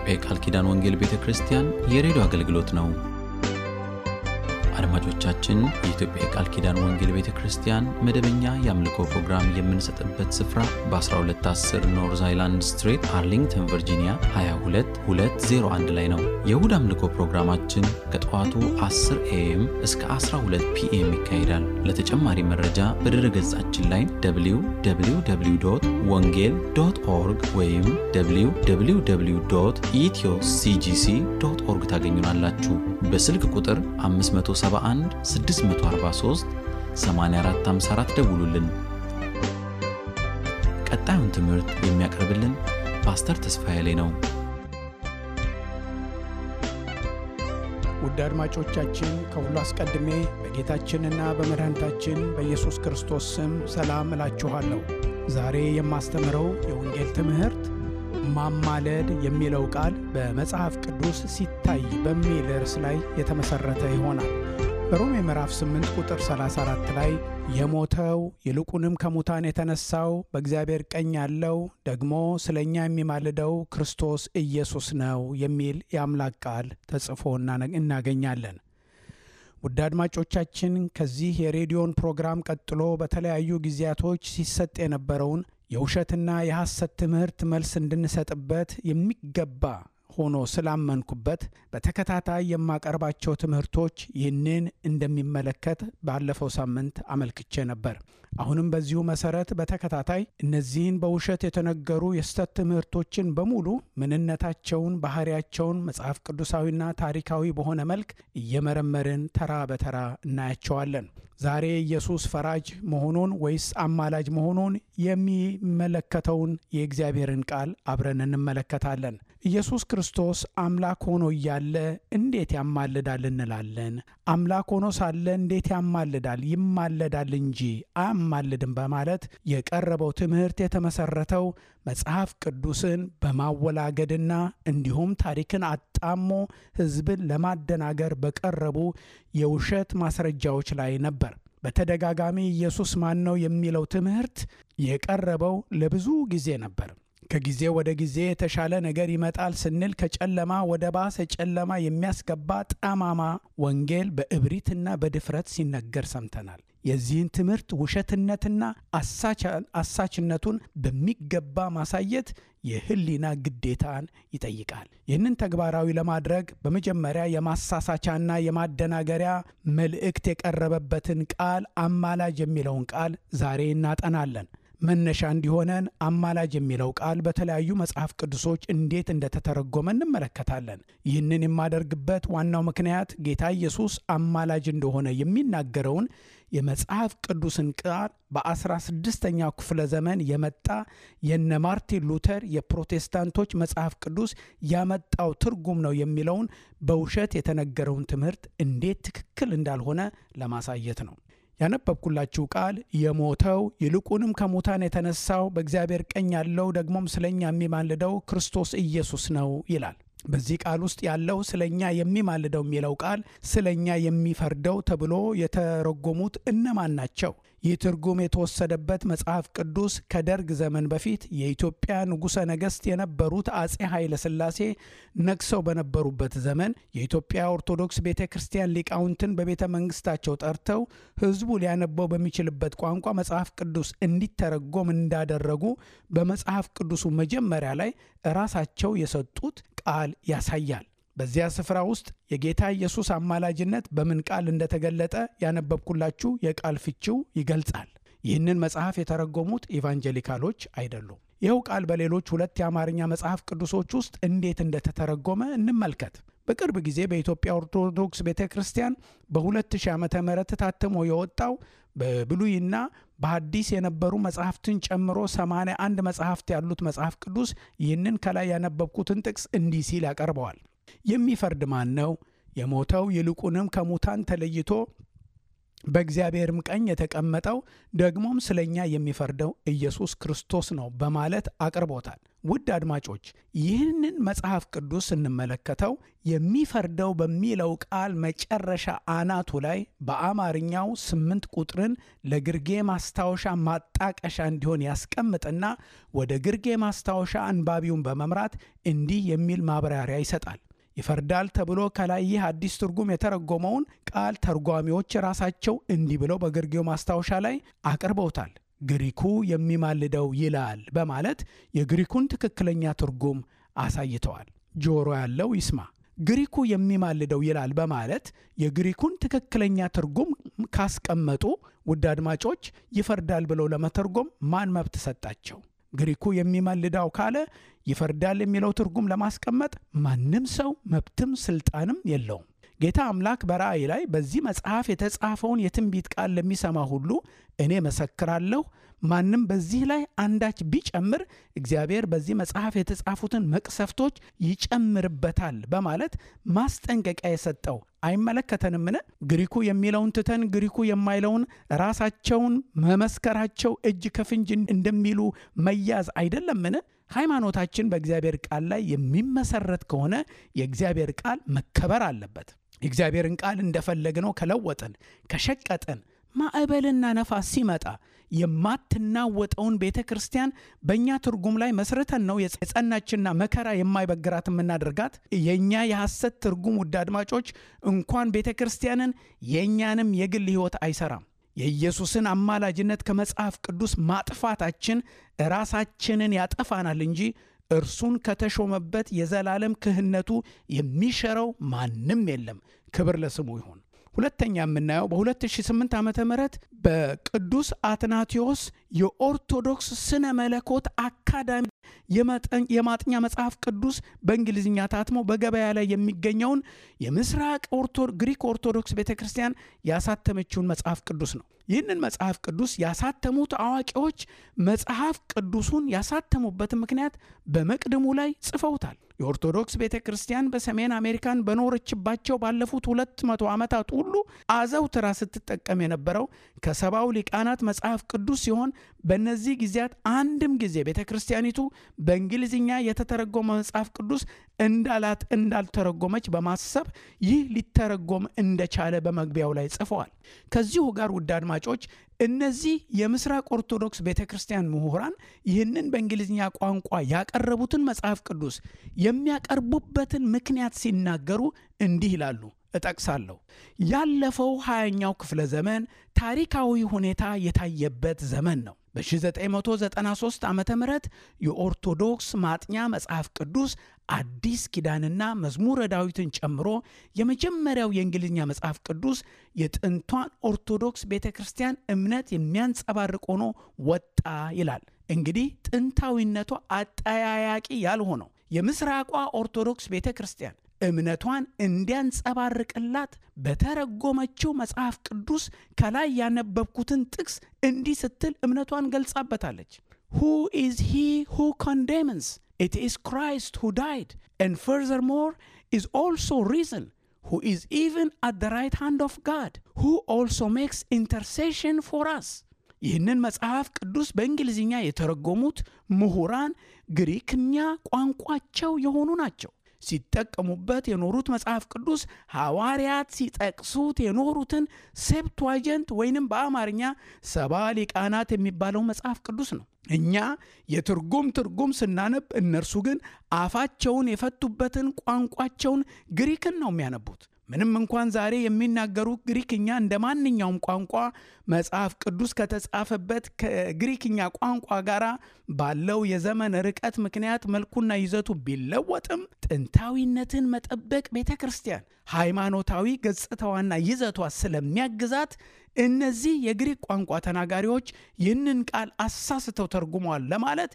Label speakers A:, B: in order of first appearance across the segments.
A: የኢትዮጵያ የቃል ኪዳን ወንጌል ቤተ ክርስቲያን የሬዲዮ አገልግሎት ነው። አድማጮቻችን፣ የኢትዮጵያ የቃል ኪዳን ወንጌል ቤተ ክርስቲያን መደበኛ የአምልኮ ፕሮግራም የምንሰጥበት ስፍራ በ1210 ኖርዝ አይላንድ ስትሬት አርሊንግተን ቨርጂኒያ 22201 ላይ ነው። የእሁድ አምልኮ ፕሮግራማችን ከጠዋቱ 10 ኤኤም እስከ 12 ፒኤም ይካሄዳል። ለተጨማሪ መረጃ በድረ ገጻችን ላይ www ወንጌል ዶት ኦርግ ወይም www ኢትዮ ሲጂሲ ዶት ኦርግ ታገኙናላችሁ። በስልክ ቁጥር 571 643 8454 ደውሉልን። ቀጣዩን ትምህርት የሚያቀርብልን ፓስተር ተስፋዬ ላይ ነው።
B: ውድ አድማጮቻችን ከሁሉ አስቀድሜ በጌታችንና በመድኃኒታችን በኢየሱስ ክርስቶስ ስም ሰላም እላችኋለሁ። ዛሬ የማስተምረው የወንጌል ትምህርት ማማለድ የሚለው ቃል በመጽሐፍ ቅዱስ ሲታይ በሚል ርዕስ ላይ የተመሠረተ ይሆናል። በሮሜ ምዕራፍ 8 ቁጥር 34 ላይ የሞተው ይልቁንም ከሙታን የተነሳው በእግዚአብሔር ቀኝ ያለው ደግሞ ስለ እኛ የሚማልደው ክርስቶስ ኢየሱስ ነው የሚል የአምላክ ቃል ተጽፎ እናገኛለን። ውድ አድማጮቻችን ከዚህ የሬዲዮን ፕሮግራም ቀጥሎ በተለያዩ ጊዜያቶች ሲሰጥ የነበረውን የውሸትና የሐሰት ትምህርት መልስ እንድንሰጥበት የሚገባ ሆኖ ስላመንኩበት በተከታታይ የማቀርባቸው ትምህርቶች ይህንን እንደሚመለከት ባለፈው ሳምንት አመልክቼ ነበር። አሁንም በዚሁ መሰረት በተከታታይ እነዚህን በውሸት የተነገሩ የስተት ትምህርቶችን በሙሉ ምንነታቸውን፣ ባህሪያቸውን መጽሐፍ ቅዱሳዊና ታሪካዊ በሆነ መልክ እየመረመርን ተራ በተራ እናያቸዋለን። ዛሬ ኢየሱስ ፈራጅ መሆኑን ወይስ አማላጅ መሆኑን የሚመለከተውን የእግዚአብሔርን ቃል አብረን እንመለከታለን። ኢየሱስ ክርስቶስ አምላክ ሆኖ እያለ እንዴት ያማልዳል እንላለን። አምላክ ሆኖ ሳለ እንዴት ያማልዳል? ይማለዳል እንጂ አያማልድም በማለት የቀረበው ትምህርት የተመሰረተው መጽሐፍ ቅዱስን በማወላገድና እንዲሁም ታሪክን አጣሞ ሕዝብን ለማደናገር በቀረቡ የውሸት ማስረጃዎች ላይ ነበር። በተደጋጋሚ ኢየሱስ ማን ነው የሚለው ትምህርት የቀረበው ለብዙ ጊዜ ነበር። ከጊዜ ወደ ጊዜ የተሻለ ነገር ይመጣል ስንል ከጨለማ ወደ ባሰ ጨለማ የሚያስገባ ጠማማ ወንጌል በእብሪትና በድፍረት ሲነገር ሰምተናል። የዚህን ትምህርት ውሸትነትና አሳችነቱን በሚገባ ማሳየት የሕሊና ግዴታን ይጠይቃል። ይህንን ተግባራዊ ለማድረግ በመጀመሪያ የማሳሳቻና የማደናገሪያ መልእክት የቀረበበትን ቃል አማላጅ የሚለውን ቃል ዛሬ እናጠናለን። መነሻ እንዲሆነን አማላጅ የሚለው ቃል በተለያዩ መጽሐፍ ቅዱሶች እንዴት እንደተተረጎመ እንመለከታለን። ይህንን የማደርግበት ዋናው ምክንያት ጌታ ኢየሱስ አማላጅ እንደሆነ የሚናገረውን የመጽሐፍ ቅዱስን ቃል በአስራ ስድስተኛው ክፍለ ዘመን የመጣ የነ ማርቲን ሉተር የፕሮቴስታንቶች መጽሐፍ ቅዱስ ያመጣው ትርጉም ነው የሚለውን በውሸት የተነገረውን ትምህርት እንዴት ትክክል እንዳልሆነ ለማሳየት ነው። ያነበብኩላችሁ ቃል የሞተው ይልቁንም ከሙታን የተነሳው በእግዚአብሔር ቀኝ ያለው ደግሞም ስለኛ የሚማልደው ክርስቶስ ኢየሱስ ነው ይላል። በዚህ ቃል ውስጥ ያለው ስለኛ የሚማልደው የሚለው ቃል ስለኛ የሚፈርደው ተብሎ የተረጎሙት እነማን ናቸው? ይህ ትርጉም የተወሰደበት መጽሐፍ ቅዱስ ከደርግ ዘመን በፊት የኢትዮጵያ ንጉሠ ነገሥት የነበሩት አጼ ኃይለ ሥላሴ ነግሰው በነበሩበት ዘመን የኢትዮጵያ ኦርቶዶክስ ቤተ ክርስቲያን ሊቃውንትን በቤተ መንግስታቸው ጠርተው ሕዝቡ ሊያነበው በሚችልበት ቋንቋ መጽሐፍ ቅዱስ እንዲተረጎም እንዳደረጉ በመጽሐፍ ቅዱሱ መጀመሪያ ላይ ራሳቸው የሰጡት ቃል ያሳያል። በዚያ ስፍራ ውስጥ የጌታ ኢየሱስ አማላጅነት በምን ቃል እንደተገለጠ ያነበብኩላችሁ የቃል ፍቺው ይገልጻል። ይህንን መጽሐፍ የተረጎሙት ኢቫንጀሊካሎች አይደሉም። ይኸው ቃል በሌሎች ሁለት የአማርኛ መጽሐፍ ቅዱሶች ውስጥ እንዴት እንደተተረጎመ እንመልከት። በቅርብ ጊዜ በኢትዮጵያ ኦርቶዶክስ ቤተ ክርስቲያን በ2000 ዓ ም ታትሞ የወጣው በብሉይና በሐዲስ የነበሩ መጽሐፍትን ጨምሮ 81 መጽሐፍት ያሉት መጽሐፍ ቅዱስ ይህንን ከላይ ያነበብኩትን ጥቅስ እንዲህ ሲል ያቀርበዋል። የሚፈርድ ማን ነው? የሞተው ይልቁንም ከሙታን ተለይቶ በእግዚአብሔርም ቀኝ የተቀመጠው ደግሞም ስለ እኛ የሚፈርደው ኢየሱስ ክርስቶስ ነው በማለት አቅርቦታል። ውድ አድማጮች ይህንን መጽሐፍ ቅዱስ ስንመለከተው የሚፈርደው በሚለው ቃል መጨረሻ አናቱ ላይ በአማርኛው ስምንት ቁጥርን ለግርጌ ማስታወሻ ማጣቀሻ እንዲሆን ያስቀምጥና ወደ ግርጌ ማስታወሻ አንባቢውን በመምራት እንዲህ የሚል ማብራሪያ ይሰጣል። ይፈርዳል ተብሎ ከላይ ይህ አዲስ ትርጉም የተረጎመውን ቃል ተርጓሚዎች ራሳቸው እንዲህ ብለው በግርጌው ማስታወሻ ላይ አቅርበውታል። ግሪኩ የሚማልደው ይላል በማለት የግሪኩን ትክክለኛ ትርጉም አሳይተዋል። ጆሮ ያለው ይስማ። ግሪኩ የሚማልደው ይላል በማለት የግሪኩን ትክክለኛ ትርጉም ካስቀመጡ ውድ አድማጮች ይፈርዳል ብለው ለመተርጎም ማን መብት ሰጣቸው? ግሪኩ የሚማልዳው ካለ ይፈርዳል የሚለው ትርጉም ለማስቀመጥ ማንም ሰው መብትም ስልጣንም የለውም። ጌታ አምላክ በራእይ ላይ በዚህ መጽሐፍ የተጻፈውን የትንቢት ቃል ለሚሰማ ሁሉ እኔ መሰክራለሁ፣ ማንም በዚህ ላይ አንዳች ቢጨምር እግዚአብሔር በዚህ መጽሐፍ የተጻፉትን መቅሰፍቶች ይጨምርበታል በማለት ማስጠንቀቂያ የሰጠው አይመለከተንምን? ግሪኩ የሚለውን ትተን ግሪኩ የማይለውን ራሳቸውን መመስከራቸው እጅ ከፍንጅ እንደሚሉ መያዝ አይደለምን? ሃይማኖታችን በእግዚአብሔር ቃል ላይ የሚመሰረት ከሆነ የእግዚአብሔር ቃል መከበር አለበት። የእግዚአብሔርን ቃል እንደፈለግነው ከለወጥን ከሸቀጥን ማዕበልና ነፋስ ሲመጣ የማትናወጠውን ቤተ ክርስቲያን በእኛ ትርጉም ላይ መስርተን ነው የጸናችና መከራ የማይበግራት የምናደርጋት። የእኛ የሐሰት ትርጉም ውድ አድማጮች እንኳን ቤተ ክርስቲያንን የእኛንም የግል ሕይወት አይሰራም። የኢየሱስን አማላጅነት ከመጽሐፍ ቅዱስ ማጥፋታችን ራሳችንን ያጠፋናል እንጂ እርሱን ከተሾመበት የዘላለም ክህነቱ የሚሸረው ማንም የለም። ክብር ለስሙ ይሁን። ሁለተኛ የምናየው በ2008 ዓ ም በቅዱስ አትናቴዎስ የኦርቶዶክስ ስነ መለኮት አካዳሚ የማጥኛ መጽሐፍ ቅዱስ በእንግሊዝኛ ታትሞ በገበያ ላይ የሚገኘውን የምስራቅ ግሪክ ኦርቶዶክስ ቤተ ክርስቲያን ያሳተመችውን መጽሐፍ ቅዱስ ነው። ይህንን መጽሐፍ ቅዱስ ያሳተሙት አዋቂዎች መጽሐፍ ቅዱሱን ያሳተሙበትን ምክንያት በመቅድሙ ላይ ጽፈውታል። የኦርቶዶክስ ቤተ ክርስቲያን በሰሜን አሜሪካን በኖረችባቸው ባለፉት ሁለት መቶ ዓመታት ሁሉ አዘውትራ ስትጠቀም የነበረው ከሰባው ሊቃናት መጽሐፍ ቅዱስ ሲሆን በእነዚህ ጊዜያት አንድም ጊዜ ቤተ ክርስቲያኒቱ በእንግሊዝኛ የተተረጎመ መጽሐፍ ቅዱስ እንዳላት እንዳልተረጎመች በማሰብ ይህ ሊተረጎም እንደቻለ በመግቢያው ላይ ጽፈዋል። ከዚሁ ጋር ውድ አድማጮች እነዚህ የምስራቅ ኦርቶዶክስ ቤተ ክርስቲያን ምሁራን ይህንን በእንግሊዝኛ ቋንቋ ያቀረቡትን መጽሐፍ ቅዱስ የሚያቀርቡበትን ምክንያት ሲናገሩ እንዲህ ይላሉ። እጠቅሳለሁ። ያለፈው ሃያኛው ክፍለ ዘመን ታሪካዊ ሁኔታ የታየበት ዘመን ነው። በ1993 ዓ ም የኦርቶዶክስ ማጥኛ መጽሐፍ ቅዱስ አዲስ ኪዳንና መዝሙረ ዳዊትን ጨምሮ የመጀመሪያው የእንግሊዝኛ መጽሐፍ ቅዱስ የጥንቷን ኦርቶዶክስ ቤተ ክርስቲያን እምነት የሚያንጸባርቅ ሆኖ ወጣ ይላል። እንግዲህ ጥንታዊነቷ አጠያያቂ ያልሆነው የምስራቋ ኦርቶዶክስ ቤተ ክርስቲያን እምነቷን እንዲያንጸባርቅላት በተረጎመችው መጽሐፍ ቅዱስ ከላይ ያነበብኩትን ጥቅስ እንዲህ ስትል እምነቷን ገልጻበታለች። ሁ ኢዝ ሂ ሁ ኮንዴምንስ ኢት ኢዝ ክራይስት ሁ ዳይድ ኤንድ ፈርዘርሞር ኢዝ ኦልሶ ሪዝን ሁ ኢዝ ኢቨን አት ደ ራይት ሃንድ ኦፍ ጋድ ሁ ኦልሶ ሜክስ ኢንተርሴሽን ፎር አስ። ይህንን መጽሐፍ ቅዱስ በእንግሊዝኛ የተረጎሙት ምሁራን ግሪክኛ ቋንቋቸው የሆኑ ናቸው። ሲጠቀሙበት የኖሩት መጽሐፍ ቅዱስ ሐዋርያት ሲጠቅሱት የኖሩትን ሴፕቷጀንት ወይንም በአማርኛ ሰባ ሊቃናት የሚባለው መጽሐፍ ቅዱስ ነው። እኛ የትርጉም ትርጉም ስናነብ፣ እነርሱ ግን አፋቸውን የፈቱበትን ቋንቋቸውን ግሪክን ነው የሚያነቡት። ምንም እንኳን ዛሬ የሚናገሩ ግሪክኛ እንደ ማንኛውም ቋንቋ መጽሐፍ ቅዱስ ከተጻፈበት ከግሪክኛ ቋንቋ ጋር ባለው የዘመን ርቀት ምክንያት መልኩና ይዘቱ ቢለወጥም ጥንታዊነትን መጠበቅ ቤተ ክርስቲያን ሃይማኖታዊ ገጽታዋና ይዘቷ ስለሚያግዛት እነዚህ የግሪክ ቋንቋ ተናጋሪዎች ይህንን ቃል አሳስተው ተርጉመዋል ለማለት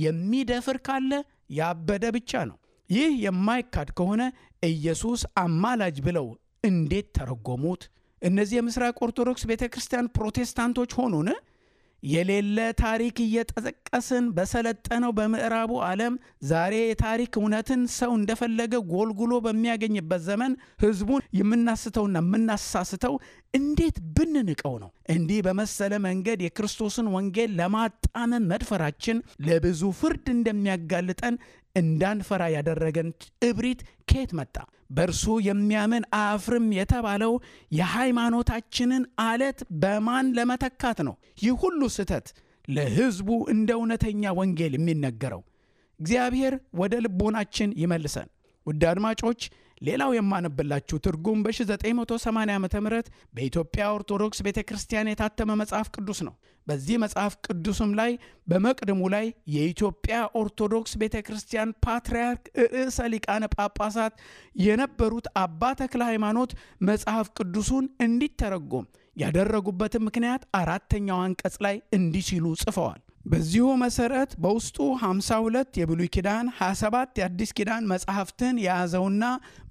B: የሚደፍር ካለ ያበደ ብቻ ነው። ይህ የማይካድ ከሆነ ኢየሱስ አማላጅ ብለው እንዴት ተረጎሙት? እነዚህ የምስራቅ ኦርቶዶክስ ቤተ ክርስቲያን ፕሮቴስታንቶች ሆኑን? የሌለ ታሪክ እየጠቀስን በሰለጠነው በምዕራቡ ዓለም ዛሬ የታሪክ እውነትን ሰው እንደፈለገ ጎልጉሎ በሚያገኝበት ዘመን ሕዝቡን የምናስተውና የምናሳስተው እንዴት ብንንቀው ነው? እንዲህ በመሰለ መንገድ የክርስቶስን ወንጌል ለማጣመም መድፈራችን ለብዙ ፍርድ እንደሚያጋልጠን እንዳንፈራ ያደረገን እብሪት ከየት መጣ? በእርሱ የሚያምን አያፍርም የተባለው የሃይማኖታችንን አለት በማን ለመተካት ነው? ይህ ሁሉ ስህተት ለሕዝቡ እንደ እውነተኛ ወንጌል የሚነገረው እግዚአብሔር ወደ ልቦናችን ይመልሰን። ውድ አድማጮች ሌላው የማነብላችሁ ትርጉም በ1980 ዓ ም በኢትዮጵያ ኦርቶዶክስ ቤተ ክርስቲያን የታተመ መጽሐፍ ቅዱስ ነው። በዚህ መጽሐፍ ቅዱስም ላይ በመቅድሙ ላይ የኢትዮጵያ ኦርቶዶክስ ቤተ ክርስቲያን ፓትርያርክ ርዕሰ ሊቃነ ጳጳሳት የነበሩት አባ ተክለ ሃይማኖት መጽሐፍ ቅዱሱን እንዲተረጎም ያደረጉበትን ምክንያት አራተኛው አንቀጽ ላይ እንዲህ ሲሉ ጽፈዋል። በዚሁ መሰረት በውስጡ 52 የብሉይ ኪዳን 27 የአዲስ ኪዳን መጽሐፍትን የያዘውና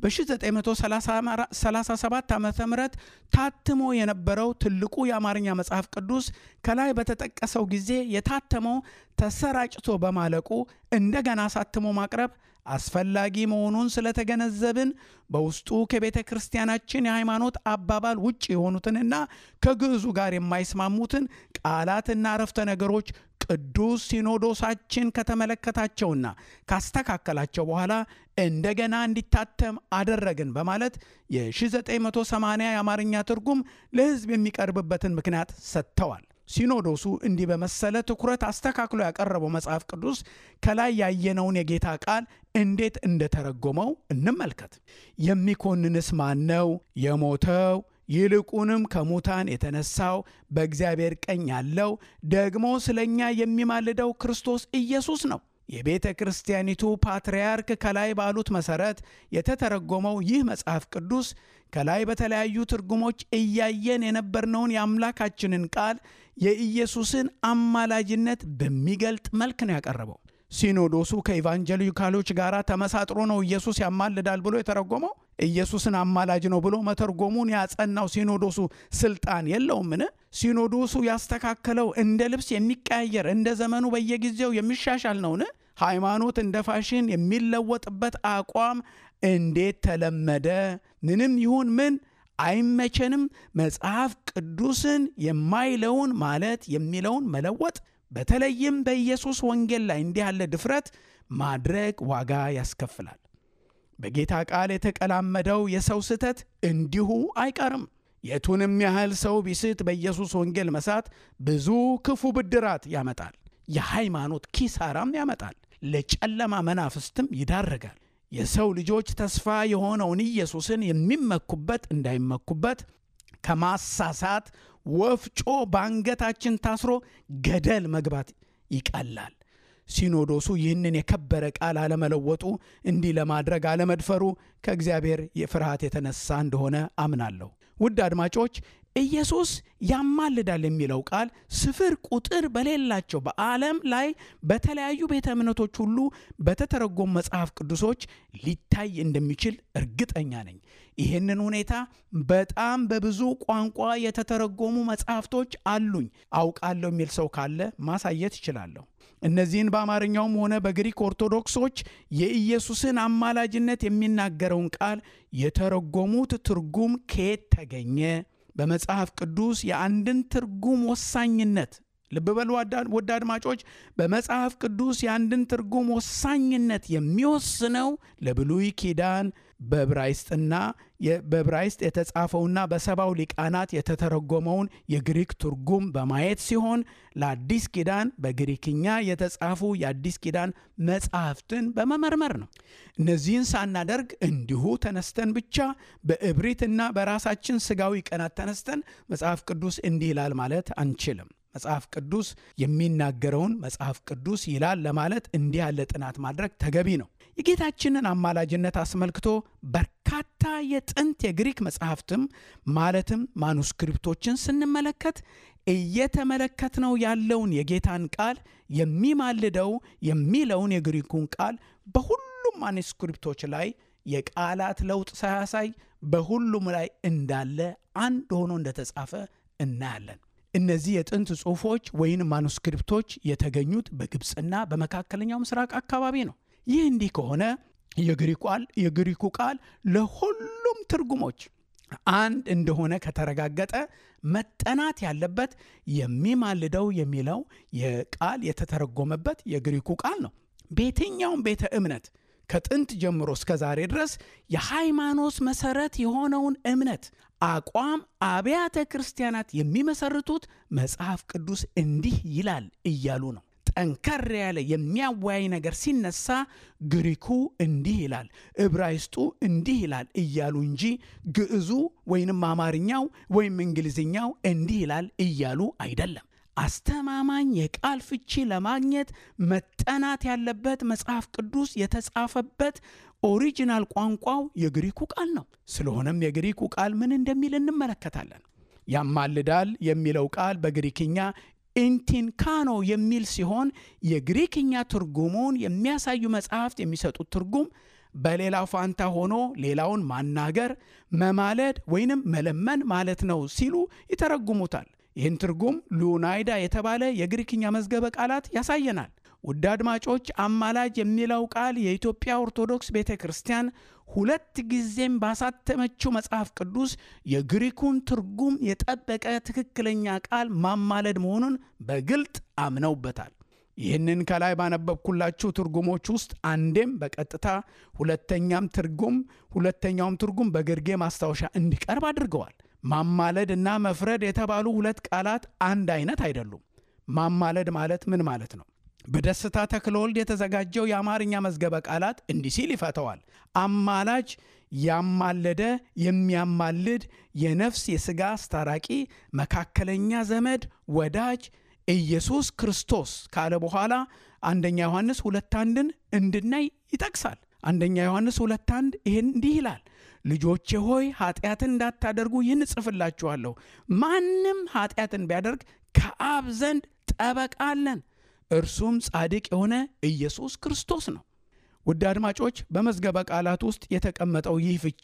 B: በ1937 ዓ ም ታትሞ የነበረው ትልቁ የአማርኛ መጽሐፍ ቅዱስ ከላይ በተጠቀሰው ጊዜ የታተመው ተሰራጭቶ በማለቁ እንደገና አሳትሞ ማቅረብ አስፈላጊ መሆኑን ስለተገነዘብን በውስጡ ከቤተ ክርስቲያናችን የሃይማኖት አባባል ውጭ የሆኑትንና ከግዕዙ ጋር የማይስማሙትን ቃላትና አረፍተ ነገሮች ቅዱስ ሲኖዶሳችን ከተመለከታቸውና ካስተካከላቸው በኋላ እንደገና እንዲታተም አደረግን በማለት የ1980 የአማርኛ ትርጉም ለሕዝብ የሚቀርብበትን ምክንያት ሰጥተዋል። ሲኖዶሱ እንዲህ በመሰለ ትኩረት አስተካክሎ ያቀረበው መጽሐፍ ቅዱስ ከላይ ያየነውን የጌታ ቃል እንዴት እንደተረጎመው እንመልከት። የሚኮንንስ ማን ነው? የሞተው ይልቁንም ከሙታን የተነሳው በእግዚአብሔር ቀኝ ያለው ደግሞ ስለ እኛ የሚማልደው ክርስቶስ ኢየሱስ ነው። የቤተ ክርስቲያኒቱ ፓትርያርክ ከላይ ባሉት መሠረት የተተረጎመው ይህ መጽሐፍ ቅዱስ ከላይ በተለያዩ ትርጉሞች እያየን የነበርነውን የአምላካችንን ቃል የኢየሱስን አማላጅነት በሚገልጥ መልክ ነው ያቀረበው። ሲኖዶሱ ከኢቫንጀሊካሎች ጋር ተመሳጥሮ ነው ኢየሱስ ያማልዳል ብሎ የተረጎመው። ኢየሱስን አማላጅ ነው ብሎ መተርጎሙን ያጸናው ሲኖዶሱ ስልጣን የለውምን? ሲኖዶሱ ያስተካከለው እንደ ልብስ የሚቀያየር እንደ ዘመኑ በየጊዜው የሚሻሻል ነውን? ሃይማኖት እንደ ፋሽን የሚለወጥበት አቋም እንዴት ተለመደ? ምንም ይሁን ምን አይመቸንም። መጽሐፍ ቅዱስን የማይለውን ማለት የሚለውን መለወጥ በተለይም በኢየሱስ ወንጌል ላይ እንዲህ ያለ ድፍረት ማድረግ ዋጋ ያስከፍላል። በጌታ ቃል የተቀላመደው የሰው ስህተት እንዲሁ አይቀርም። የቱንም ያህል ሰው ቢስት በኢየሱስ ወንጌል መሳት ብዙ ክፉ ብድራት ያመጣል፣ የሃይማኖት ኪሳራም ያመጣል፣ ለጨለማ መናፍስትም ይዳረጋል። የሰው ልጆች ተስፋ የሆነውን ኢየሱስን የሚመኩበት እንዳይመኩበት ከማሳሳት ወፍጮ በአንገታችን ታስሮ ገደል መግባት ይቀላል። ሲኖዶሱ ይህንን የከበረ ቃል አለመለወጡ እንዲህ ለማድረግ አለመድፈሩ ከእግዚአብሔር የፍርሃት የተነሳ እንደሆነ አምናለሁ። ውድ አድማጮች ኢየሱስ ያማልዳል የሚለው ቃል ስፍር ቁጥር በሌላቸው በዓለም ላይ በተለያዩ ቤተ እምነቶች ሁሉ በተተረጎሙ መጽሐፍ ቅዱሶች ሊታይ እንደሚችል እርግጠኛ ነኝ። ይህንን ሁኔታ በጣም በብዙ ቋንቋ የተተረጎሙ መጽሐፍቶች አሉኝ አውቃለሁ የሚል ሰው ካለ ማሳየት ይችላለሁ። እነዚህን በአማርኛውም ሆነ በግሪክ ኦርቶዶክሶች የኢየሱስን አማላጅነት የሚናገረውን ቃል የተረጎሙት ትርጉም ከየት ተገኘ? በመጽሐፍ ቅዱስ የአንድን ትርጉም ወሳኝነት ልብ በሉ ውድ አድማጮች፣ በመጽሐፍ ቅዱስ የአንድን ትርጉም ወሳኝነት የሚወስነው ለብሉይ ኪዳን በዕብራይስጥና በዕብራይስጥ የተጻፈውና በሰባው ሊቃናት የተተረጎመውን የግሪክ ትርጉም በማየት ሲሆን ለአዲስ ኪዳን በግሪክኛ የተጻፉ የአዲስ ኪዳን መጽሐፍትን በመመርመር ነው። እነዚህን ሳናደርግ እንዲሁ ተነስተን ብቻ በእብሪትና በራሳችን ስጋዊ ቀናት ተነስተን መጽሐፍ ቅዱስ እንዲህ ይላል ማለት አንችልም። መጽሐፍ ቅዱስ የሚናገረውን መጽሐፍ ቅዱስ ይላል ለማለት እንዲህ ያለ ጥናት ማድረግ ተገቢ ነው። የጌታችንን አማላጅነት አስመልክቶ በርካታ የጥንት የግሪክ መጽሐፍትም ማለትም ማኑስክሪፕቶችን ስንመለከት እየተመለከትነው ያለውን የጌታን ቃል የሚማልደው የሚለውን የግሪኩን ቃል በሁሉም ማኑስክሪፕቶች ላይ የቃላት ለውጥ ሳያሳይ በሁሉም ላይ እንዳለ አንድ ሆኖ እንደተጻፈ እናያለን። እነዚህ የጥንት ጽሑፎች ወይም ማኑስክሪፕቶች የተገኙት በግብፅና በመካከለኛው ምስራቅ አካባቢ ነው። ይህ እንዲህ ከሆነ የግሪኩ ቃል ለሁሉም ትርጉሞች አንድ እንደሆነ ከተረጋገጠ መጠናት ያለበት የሚማልደው የሚለው የቃል የተተረጎመበት የግሪኩ ቃል ነው። በየትኛውም ቤተ እምነት ከጥንት ጀምሮ እስከ ዛሬ ድረስ የሃይማኖት መሰረት የሆነውን እምነት አቋም አብያተ ክርስቲያናት የሚመሰርቱት መጽሐፍ ቅዱስ እንዲህ ይላል እያሉ ነው። ጠንከር ያለ የሚያወያይ ነገር ሲነሳ ግሪኩ እንዲህ ይላል፣ ዕብራይስጡ እንዲህ ይላል እያሉ እንጂ ግዕዙ ወይንም አማርኛው ወይም እንግሊዝኛው እንዲህ ይላል እያሉ አይደለም። አስተማማኝ የቃል ፍቺ ለማግኘት መጠናት ያለበት መጽሐፍ ቅዱስ የተጻፈበት ኦሪጂናል ቋንቋው የግሪኩ ቃል ነው። ስለሆነም የግሪኩ ቃል ምን እንደሚል እንመለከታለን። ያማልዳል የሚለው ቃል በግሪክኛ ኢንቲንካኖ የሚል ሲሆን የግሪክኛ ትርጉሙን የሚያሳዩ መጽሐፍት የሚሰጡት ትርጉም በሌላው ፋንታ ሆኖ ሌላውን ማናገር፣ መማለድ ወይንም መለመን ማለት ነው ሲሉ ይተረጉሙታል። ይህን ትርጉም ሉናይዳ የተባለ የግሪክኛ መዝገበ ቃላት ያሳየናል። ውድ አድማጮች፣ አማላጅ የሚለው ቃል የኢትዮጵያ ኦርቶዶክስ ቤተ ክርስቲያን ሁለት ጊዜም ባሳተመችው መጽሐፍ ቅዱስ የግሪኩን ትርጉም የጠበቀ ትክክለኛ ቃል ማማለድ መሆኑን በግልጥ አምነውበታል። ይህንን ከላይ ባነበብኩላችሁ ትርጉሞች ውስጥ አንዴም በቀጥታ ሁለተኛም ትርጉም ሁለተኛውም ትርጉም በግርጌ ማስታወሻ እንዲቀርብ አድርገዋል። ማማለድ እና መፍረድ የተባሉ ሁለት ቃላት አንድ አይነት አይደሉም። ማማለድ ማለት ምን ማለት ነው? በደስታ ተክለወልድ የተዘጋጀው የአማርኛ መዝገበ ቃላት እንዲህ ሲል ይፈተዋል። አማላጅ ያማለደ፣ የሚያማልድ፣ የነፍስ የሥጋ አስታራቂ፣ መካከለኛ ዘመድ፣ ወዳጅ ኢየሱስ ክርስቶስ ካለ በኋላ አንደኛ ዮሐንስ ሁለት አንድን እንድናይ ይጠቅሳል። አንደኛ ዮሐንስ ሁለት አንድ ይህን እንዲህ ይላል ልጆቼ ሆይ ኃጢአትን እንዳታደርጉ ይህን እጽፍላችኋለሁ። ማንም ኃጢአትን ቢያደርግ ከአብ ዘንድ ጠበቃ አለን፣ እርሱም ጻድቅ የሆነ ኢየሱስ ክርስቶስ ነው። ውድ አድማጮች በመዝገበ ቃላት ውስጥ የተቀመጠው ይህ ፍቺ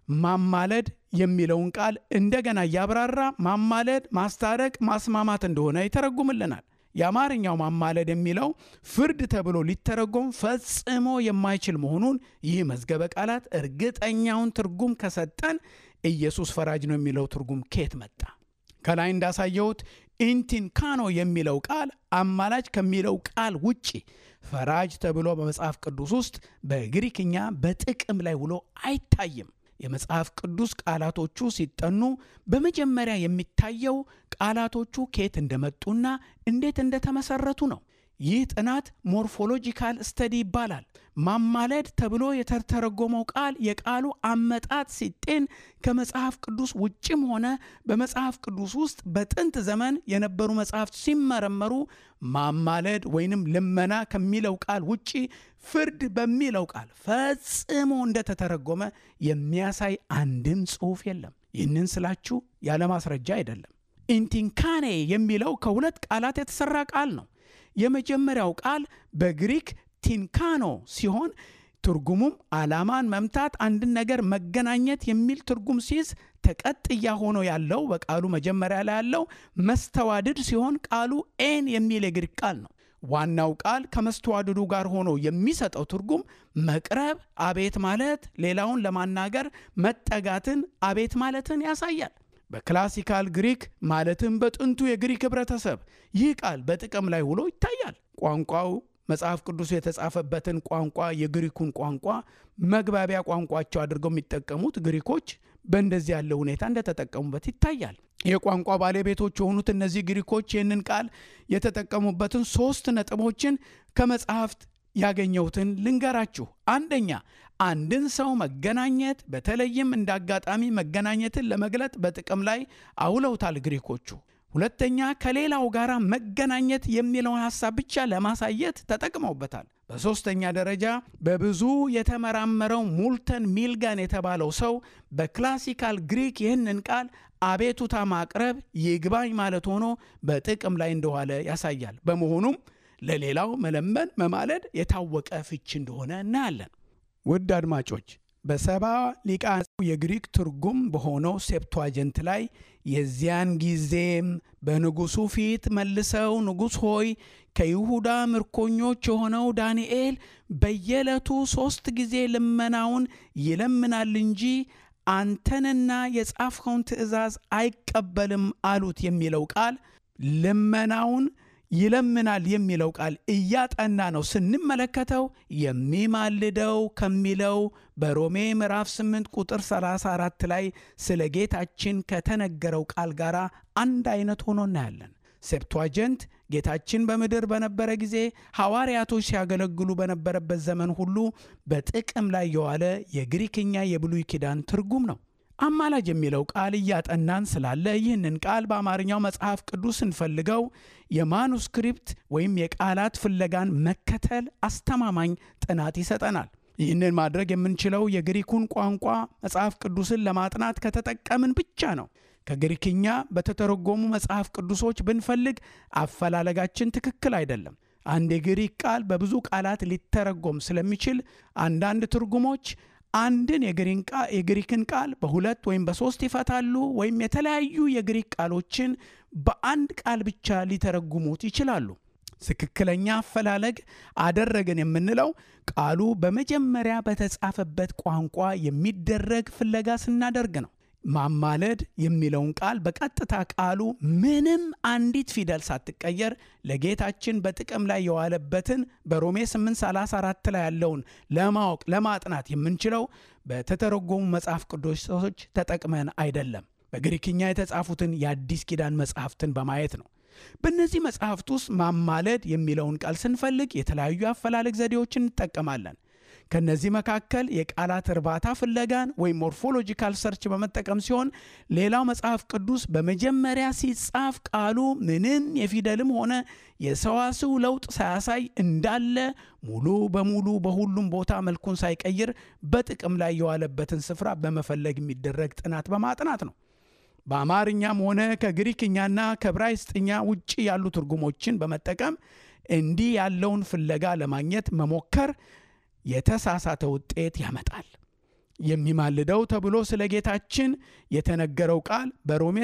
B: ማማለድ የሚለውን ቃል እንደገና እያብራራ ማማለድ፣ ማስታረቅ፣ ማስማማት እንደሆነ ይተረጉምልናል። የአማርኛው ማማለድ የሚለው ፍርድ ተብሎ ሊተረጎም ፈጽሞ የማይችል መሆኑን ይህ መዝገበ ቃላት እርግጠኛውን ትርጉም ከሰጠን ኢየሱስ ፈራጅ ነው የሚለው ትርጉም ከየት መጣ? ከላይ እንዳሳየሁት ኢንቲንካኖ የሚለው ቃል አማላጅ ከሚለው ቃል ውጪ ፈራጅ ተብሎ በመጽሐፍ ቅዱስ ውስጥ በግሪክኛ በጥቅም ላይ ውሎ አይታይም። የመጽሐፍ ቅዱስ ቃላቶቹ ሲጠኑ በመጀመሪያ የሚታየው ቃላቶቹ ከየት እንደመጡና እንዴት እንደተመሰረቱ ነው። ይህ ጥናት ሞርፎሎጂካል ስተዲ ይባላል። ማማለድ ተብሎ የተተረጎመው ቃል የቃሉ አመጣጥ ሲጤን ከመጽሐፍ ቅዱስ ውጭም ሆነ በመጽሐፍ ቅዱስ ውስጥ በጥንት ዘመን የነበሩ መጽሐፍት ሲመረመሩ ማማለድ ወይንም ልመና ከሚለው ቃል ውጪ ፍርድ በሚለው ቃል ፈጽሞ እንደተተረጎመ የሚያሳይ አንድም ጽሑፍ የለም። ይህንን ስላችሁ ያለ ማስረጃ አይደለም። ኢንቲንካኔ የሚለው ከሁለት ቃላት የተሰራ ቃል ነው። የመጀመሪያው ቃል በግሪክ ቲንካኖ ሲሆን ትርጉሙም ዓላማን መምታት፣ አንድን ነገር መገናኘት የሚል ትርጉም ሲይዝ ተቀጥያ ሆኖ ያለው በቃሉ መጀመሪያ ላይ ያለው መስተዋድድ ሲሆን ቃሉ ኤን የሚል የግሪክ ቃል ነው። ዋናው ቃል ከመስተዋድዱ ጋር ሆኖ የሚሰጠው ትርጉም መቅረብ፣ አቤት ማለት፣ ሌላውን ለማናገር መጠጋትን፣ አቤት ማለትን ያሳያል። በክላሲካል ግሪክ ማለትም በጥንቱ የግሪክ ህብረተሰብ ይህ ቃል በጥቅም ላይ ውሎ ይታያል። ቋንቋው መጽሐፍ ቅዱስ የተጻፈበትን ቋንቋ የግሪኩን ቋንቋ መግባቢያ ቋንቋቸው አድርገው የሚጠቀሙት ግሪኮች በእንደዚህ ያለ ሁኔታ እንደተጠቀሙበት ይታያል። የቋንቋ ባለቤቶች የሆኑት እነዚህ ግሪኮች ይህንን ቃል የተጠቀሙበትን ሶስት ነጥቦችን ከመጽሐፍት ያገኘሁትን ልንገራችሁ። አንደኛ አንድን ሰው መገናኘት በተለይም እንደ አጋጣሚ መገናኘትን ለመግለጥ በጥቅም ላይ አውለውታል ግሪኮቹ። ሁለተኛ ከሌላው ጋር መገናኘት የሚለውን ሐሳብ ብቻ ለማሳየት ተጠቅመውበታል። በሦስተኛ ደረጃ በብዙ የተመራመረው ሙልተን ሚልጋን የተባለው ሰው በክላሲካል ግሪክ ይህንን ቃል አቤቱታ ማቅረብ ይግባኝ ማለት ሆኖ በጥቅም ላይ እንደዋለ ያሳያል። በመሆኑም ለሌላው መለመን፣ መማለድ የታወቀ ፍቺ እንደሆነ እናያለን። ውድ አድማጮች በሰባ ሊቃነ የግሪክ ትርጉም በሆነው ሴፕቷጀንት ላይ የዚያን ጊዜም በንጉሡ ፊት መልሰው ንጉሥ ሆይ ከይሁዳ ምርኮኞች የሆነው ዳንኤል በየዕለቱ ሦስት ጊዜ ልመናውን ይለምናል እንጂ አንተንና የጻፍኸውን ትእዛዝ አይቀበልም አሉት የሚለው ቃል ልመናውን ይለምናል የሚለው ቃል እያጠና ነው ስንመለከተው የሚማልደው ከሚለው በሮሜ ምዕራፍ 8 ቁጥር 34 ላይ ስለ ጌታችን ከተነገረው ቃል ጋር አንድ አይነት ሆኖ እናያለን። ሴፕቷጀንት ጌታችን በምድር በነበረ ጊዜ ሐዋርያቶች ሲያገለግሉ በነበረበት ዘመን ሁሉ በጥቅም ላይ የዋለ የግሪክኛ የብሉይ ኪዳን ትርጉም ነው። አማላጅ የሚለው ቃል እያጠናን ስላለ ይህንን ቃል በአማርኛው መጽሐፍ ቅዱስ ስንፈልገው የማኑስክሪፕት ወይም የቃላት ፍለጋን መከተል አስተማማኝ ጥናት ይሰጠናል። ይህንን ማድረግ የምንችለው የግሪኩን ቋንቋ መጽሐፍ ቅዱስን ለማጥናት ከተጠቀምን ብቻ ነው። ከግሪክኛ በተተረጎሙ መጽሐፍ ቅዱሶች ብንፈልግ አፈላለጋችን ትክክል አይደለም። አንድ የግሪክ ቃል በብዙ ቃላት ሊተረጎም ስለሚችል አንዳንድ ትርጉሞች አንድን የግሪክን ቃል በሁለት ወይም በሶስት ይፈታሉ፣ ወይም የተለያዩ የግሪክ ቃሎችን በአንድ ቃል ብቻ ሊተረጉሙት ይችላሉ። ትክክለኛ አፈላለግ አደረግን የምንለው ቃሉ በመጀመሪያ በተጻፈበት ቋንቋ የሚደረግ ፍለጋ ስናደርግ ነው። ማማለድ የሚለውን ቃል በቀጥታ ቃሉ ምንም አንዲት ፊደል ሳትቀየር ለጌታችን በጥቅም ላይ የዋለበትን በሮሜ 834 ላይ ያለውን ለማወቅ ለማጥናት የምንችለው በተተረጎሙ መጽሐፍ ቅዱሶች ተጠቅመን አይደለም፣ በግሪክኛ የተጻፉትን የአዲስ ኪዳን መጽሐፍትን በማየት ነው። በእነዚህ መጽሐፍት ውስጥ ማማለድ የሚለውን ቃል ስንፈልግ የተለያዩ አፈላለግ ዘዴዎችን እንጠቀማለን። ከነዚህ መካከል የቃላት እርባታ ፍለጋን ወይም ሞርፎሎጂካል ሰርች በመጠቀም ሲሆን ሌላው መጽሐፍ ቅዱስ በመጀመሪያ ሲጻፍ ቃሉ ምንም የፊደልም ሆነ የሰዋስው ለውጥ ሳያሳይ እንዳለ ሙሉ በሙሉ በሁሉም ቦታ መልኩን ሳይቀይር በጥቅም ላይ የዋለበትን ስፍራ በመፈለግ የሚደረግ ጥናት በማጥናት ነው። በአማርኛም ሆነ ከግሪክኛና ከዕብራይስጥኛ ውጭ ያሉ ትርጉሞችን በመጠቀም እንዲህ ያለውን ፍለጋ ለማግኘት መሞከር የተሳሳተ ውጤት ያመጣል። የሚማልደው ተብሎ ስለ ጌታችን የተነገረው ቃል በሮሜ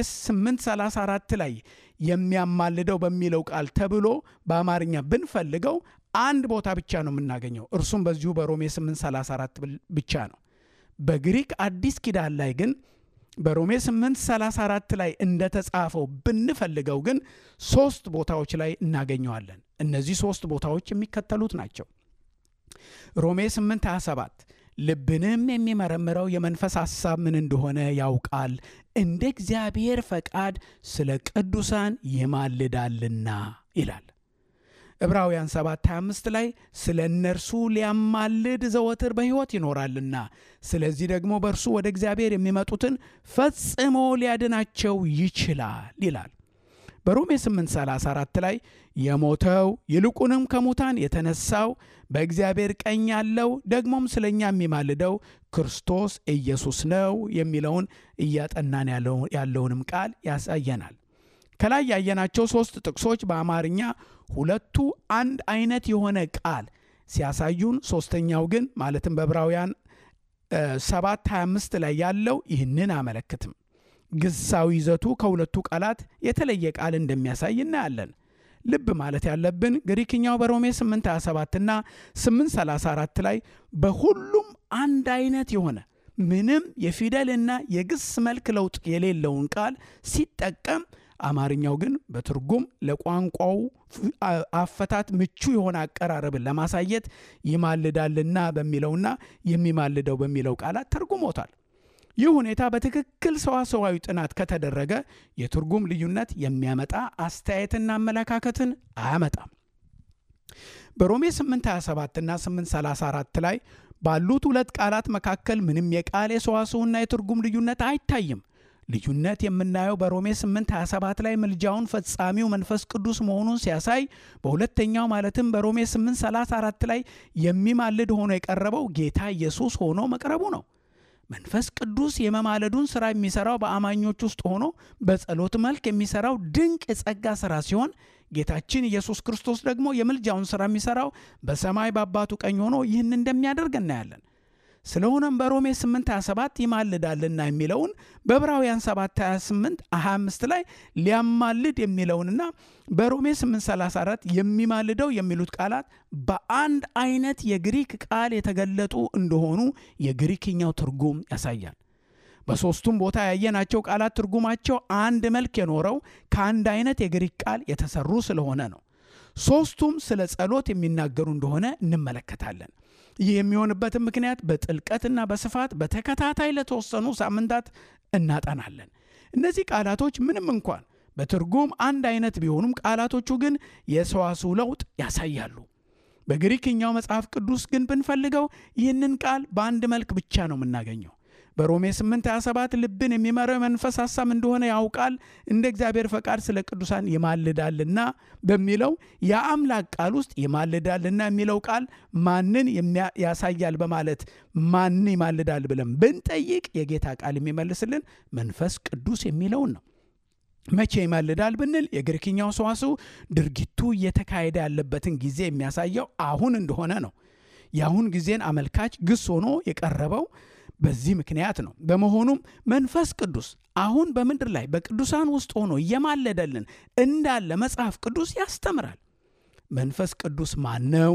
B: 834 ላይ የሚያማልደው በሚለው ቃል ተብሎ በአማርኛ ብንፈልገው አንድ ቦታ ብቻ ነው የምናገኘው። እርሱም በዚሁ በሮሜ 834 ብቻ ነው። በግሪክ አዲስ ኪዳን ላይ ግን በሮሜ 834 ላይ እንደተጻፈው ብንፈልገው ግን ሶስት ቦታዎች ላይ እናገኘዋለን። እነዚህ ሶስት ቦታዎች የሚከተሉት ናቸው። ሮሜ 8 27 ልብንም የሚመረምረው የመንፈስ ሐሳብ ምን እንደሆነ ያውቃል፣ እንደ እግዚአብሔር ፈቃድ ስለ ቅዱሳን ይማልዳልና ይላል። ዕብራውያን 7 25 ላይ ስለ እነርሱ ሊያማልድ ዘወትር በሕይወት ይኖራልና ስለዚህ ደግሞ በእርሱ ወደ እግዚአብሔር የሚመጡትን ፈጽሞ ሊያድናቸው ይችላል ይላል። በሮሜ 834 ላይ የሞተው ይልቁንም ከሙታን የተነሳው በእግዚአብሔር ቀኝ ያለው ደግሞም ስለ እኛ የሚማልደው ክርስቶስ ኢየሱስ ነው የሚለውን እያጠናን ያለውንም ቃል ያሳየናል። ከላይ ያየናቸው ሦስት ጥቅሶች በአማርኛ ሁለቱ አንድ አይነት የሆነ ቃል ሲያሳዩን፣ ሦስተኛው ግን ማለትም በዕብራውያን 7 25 ላይ ያለው ይህንን አመለክትም። ግሳዊ ይዘቱ ከሁለቱ ቃላት የተለየ ቃል እንደሚያሳይ እናያለን። ልብ ማለት ያለብን ግሪክኛው በሮሜ 827 እና 834 ላይ በሁሉም አንድ አይነት የሆነ ምንም የፊደልና የግስ መልክ ለውጥ የሌለውን ቃል ሲጠቀም፣ አማርኛው ግን በትርጉም ለቋንቋው አፈታት ምቹ የሆነ አቀራረብን ለማሳየት ይማልዳልና በሚለውና የሚማልደው በሚለው ቃላት ተርጉሞታል። ይህ ሁኔታ በትክክል ሰዋሰዋዊ ጥናት ከተደረገ የትርጉም ልዩነት የሚያመጣ አስተያየትና አመለካከትን አያመጣም። በሮሜ 827 እና 834 ላይ ባሉት ሁለት ቃላት መካከል ምንም የቃል የሰዋሰውና የትርጉም ልዩነት አይታይም። ልዩነት የምናየው በሮሜ 827 ላይ ምልጃውን ፈጻሚው መንፈስ ቅዱስ መሆኑን ሲያሳይ፣ በሁለተኛው ማለትም በሮሜ 834 ላይ የሚማልድ ሆኖ የቀረበው ጌታ ኢየሱስ ሆኖ መቅረቡ ነው። መንፈስ ቅዱስ የመማለዱን ሥራ የሚሠራው በአማኞች ውስጥ ሆኖ በጸሎት መልክ የሚሠራው ድንቅ የጸጋ ሥራ ሲሆን ጌታችን ኢየሱስ ክርስቶስ ደግሞ የምልጃውን ሥራ የሚሠራው በሰማይ በአባቱ ቀኝ ሆኖ ይህን እንደሚያደርግ እናያለን። ስለሆነም በሮሜ 827 ይማልዳልና የሚለውን በዕብራውያን 728 25 ላይ ሊያማልድ የሚለውንና በሮሜ 834 የሚማልደው የሚሉት ቃላት በአንድ አይነት የግሪክ ቃል የተገለጡ እንደሆኑ የግሪክኛው ትርጉም ያሳያል። በሦስቱም ቦታ ያየናቸው ቃላት ትርጉማቸው አንድ መልክ የኖረው ከአንድ አይነት የግሪክ ቃል የተሰሩ ስለሆነ ነው። ሦስቱም ስለ ጸሎት የሚናገሩ እንደሆነ እንመለከታለን። ይህ የሚሆንበትን ምክንያት በጥልቀትና በስፋት በተከታታይ ለተወሰኑ ሳምንታት እናጠናለን። እነዚህ ቃላቶች ምንም እንኳን በትርጉም አንድ አይነት ቢሆኑም ቃላቶቹ ግን የሰዋስው ለውጥ ያሳያሉ። በግሪክኛው መጽሐፍ ቅዱስ ግን ብንፈልገው ይህንን ቃል በአንድ መልክ ብቻ ነው የምናገኘው። በሮሜ 8 27 ልብን የሚመራው የመንፈስ ሐሳብ እንደሆነ ያውቃል፣ እንደ እግዚአብሔር ፈቃድ ስለ ቅዱሳን ይማልዳልና በሚለው የአምላክ ቃል ውስጥ ይማልዳልና የሚለው ቃል ማንን ያሳያል በማለት ማን ይማልዳል ብለን ብንጠይቅ የጌታ ቃል የሚመልስልን መንፈስ ቅዱስ የሚለውን ነው። መቼ ይማልዳል ብንል የግሪክኛው ሰዋስው ድርጊቱ እየተካሄደ ያለበትን ጊዜ የሚያሳየው አሁን እንደሆነ ነው። የአሁን ጊዜን አመልካች ግስ ሆኖ የቀረበው በዚህ ምክንያት ነው። በመሆኑም መንፈስ ቅዱስ አሁን በምድር ላይ በቅዱሳን ውስጥ ሆኖ እየማለደልን እንዳለ መጽሐፍ ቅዱስ ያስተምራል። መንፈስ ቅዱስ ማን ነው?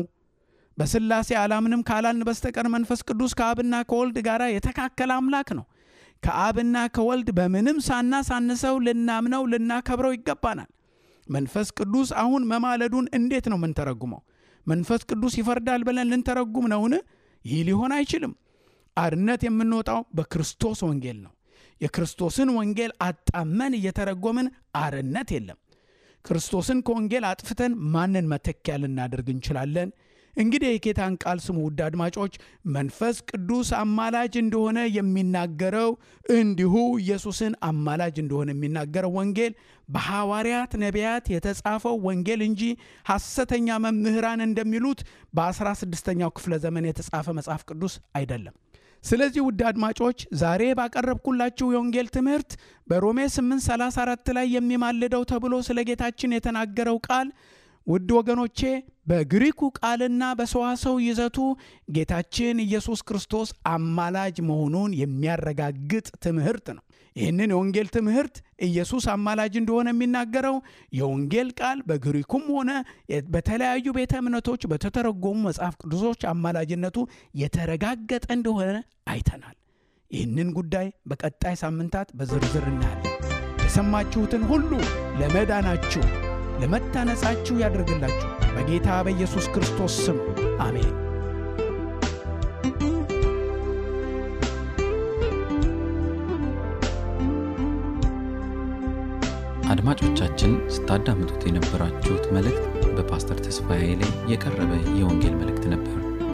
B: በሥላሴ አላምንም ካላልን በስተቀር መንፈስ ቅዱስ ከአብና ከወልድ ጋር የተካከለ አምላክ ነው። ከአብና ከወልድ በምንም ሳናሳንሰው ልናምነው ልናከብረው ይገባናል። መንፈስ ቅዱስ አሁን መማለዱን እንዴት ነው የምንተረጉመው? መንፈስ ቅዱስ ይፈርዳል ብለን ልንተረጉም ነውን? ይህ ሊሆን አይችልም። አርነት የምንወጣው በክርስቶስ ወንጌል ነው። የክርስቶስን ወንጌል አጣመን እየተረጎምን አርነት የለም። ክርስቶስን ከወንጌል አጥፍተን ማንን መተኪያ ልናደርግ እንችላለን? እንግዲህ የጌታን ቃል ስሙ ውድ አድማጮች። መንፈስ ቅዱስ አማላጅ እንደሆነ የሚናገረው እንዲሁ ኢየሱስን አማላጅ እንደሆነ የሚናገረው ወንጌል በሐዋርያት ነቢያት የተጻፈው ወንጌል እንጂ ሐሰተኛ መምህራን እንደሚሉት በ16ኛው ክፍለ ዘመን የተጻፈ መጽሐፍ ቅዱስ አይደለም። ስለዚህ ውድ አድማጮች ዛሬ ባቀረብኩላችሁ የወንጌል ትምህርት በሮሜ 834 ላይ የሚማልደው ተብሎ ስለ ጌታችን የተናገረው ቃል ውድ ወገኖቼ በግሪኩ ቃልና በሰዋሰው ይዘቱ ጌታችን ኢየሱስ ክርስቶስ አማላጅ መሆኑን የሚያረጋግጥ ትምህርት ነው። ይህንን የወንጌል ትምህርት ኢየሱስ አማላጅ እንደሆነ የሚናገረው የወንጌል ቃል በግሪኩም ሆነ በተለያዩ ቤተ እምነቶች በተተረጎሙ መጽሐፍ ቅዱሶች አማላጅነቱ የተረጋገጠ እንደሆነ አይተናል። ይህንን ጉዳይ በቀጣይ ሳምንታት በዝርዝር እናያለን። የሰማችሁትን ሁሉ ለመዳናችሁ ለመታነጻችሁ ያደርግላችሁ በጌታ በኢየሱስ ክርስቶስ ስም አሜን።
A: አድማጮቻችን ስታዳምጡት የነበራችሁት መልእክት በፓስተር ተስፋዬ ላይ የቀረበ የወንጌል መልእክት ነበር።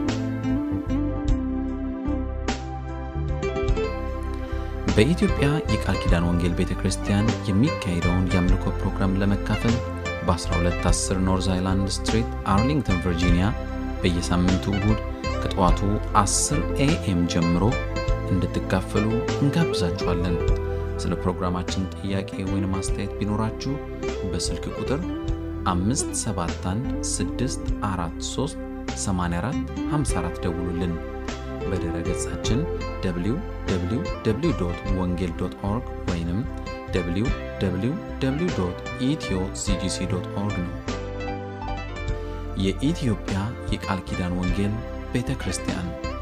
A: በኢትዮጵያ የቃል ኪዳን ወንጌል ቤተ ክርስቲያን የሚካሄደውን የአምልኮ ፕሮግራም ለመካፈል በ1210 ኖርዝ አይላንድ ስትሪት አርሊንግተን ቨርጂኒያ በየሳምንቱ እሁድ ከጠዋቱ 10 ኤኤም ጀምሮ እንድትካፈሉ እንጋብዛችኋለን። ስለ ፕሮግራማችን ጥያቄ ወይም አስተያየት ቢኖራችሁ በስልክ ቁጥር 571 ደውሉልን። በድረ ገጻችን www ወንጌል ኦርግ ወይም www ኢትዮ ሲጂሲ ኦርግ ነው። የኢትዮጵያ የቃል ኪዳን ወንጌል ቤተ ክርስቲያን